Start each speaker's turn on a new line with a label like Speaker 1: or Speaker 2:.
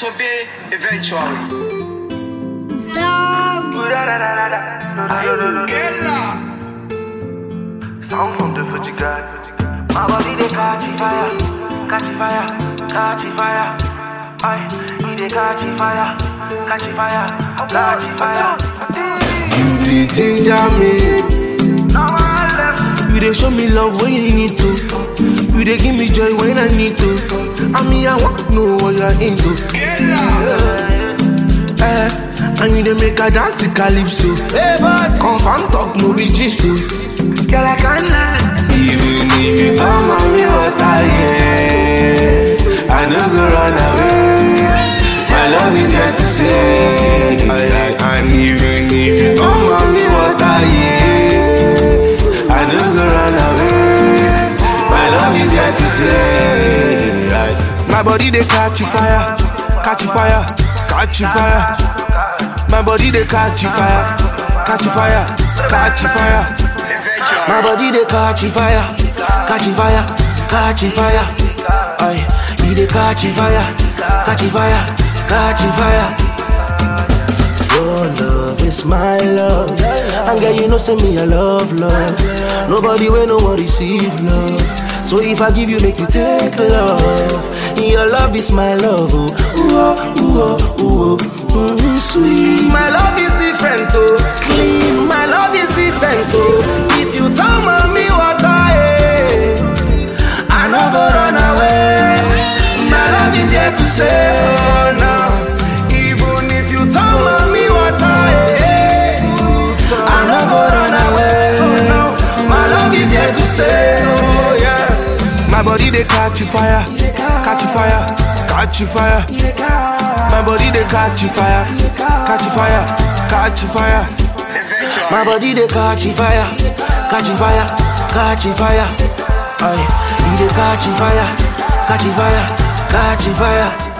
Speaker 1: disobey eventually. Ella.
Speaker 2: Sound from the Fuji God. My body they catch fire, catch fire, catch fire. Aye, he they catch fire, catch fire, catch fire.
Speaker 3: You dey ginger me.
Speaker 2: Now I left.
Speaker 3: You dey show me love when you need to. You dey give me joy when I need to. I mean, I want to know what you're into.
Speaker 1: Ella.
Speaker 3: Eh, and you dey make a dance to calypso.
Speaker 2: Hey, bud.
Speaker 3: Confirm talk, no be gist o. Girl, I can't lie.
Speaker 4: Even if you come on me water, yeah I no go run away My love is here to stay I- I- And even if you come on me water, yeah I no go run away My love is here to stay I-
Speaker 3: My body they catch you fire, catch you fire, catch you fire. My body they catch you fire, catch you fire, catch you fire.
Speaker 1: Eventually.
Speaker 3: My body they catch you fire, catch you fire, catch you fire. Aye, he they catch you fire, catch you fire, catch you fire. Your love is my love, and girl you know say me I love love. Nobody will no one receive love. So if I give you, make you take love. Your love is my love, oh, ooh, oh, ooh, oh, ooh, oh. Mm, sweet. My love is different, oh, clean. My love is decent, oh. If you tell me what I am, I no go run away. My love is here to stay, oh, now. Even if you tell me what I am, I no go run away. Oh, no. My love is here to stay, oh, yeah. My body they catch you fire, catch you fire, catch you fire. My body they catch you fire, catch you fire, catch you fire.
Speaker 1: Eventually.
Speaker 3: My body they catch you fire, catch you fire, catch you fire. Aye, he they catch you fire, catch you fire, catch you fire.